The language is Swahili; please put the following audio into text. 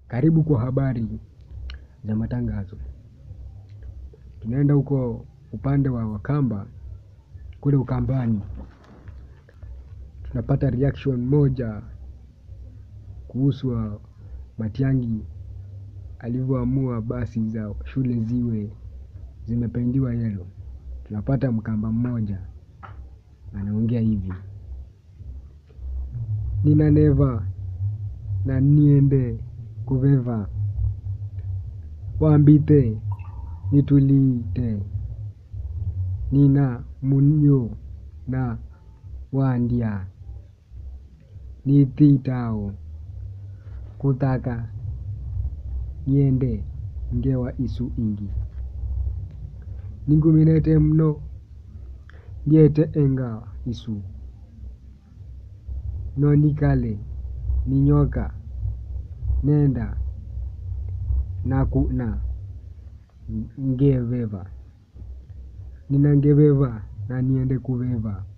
Karibu kwa habari za matangazo. Tunaenda huko upande wa wakamba kule ukambani. Tunapata reaction moja kuhusu wa Matiangi alivyoamua basi za shule ziwe zimependiwa yelo. Tunapata mkamba mmoja anaongea hivi. Nina neva na niende kuveva wambite nitulite nina munyo na wandia nithitao kutaka niende ngewa isu ingi ninguminete mno ndiete enga isu nonikale ninyoka nenda nakuna ngeveva nina ngeveva na niende kuveva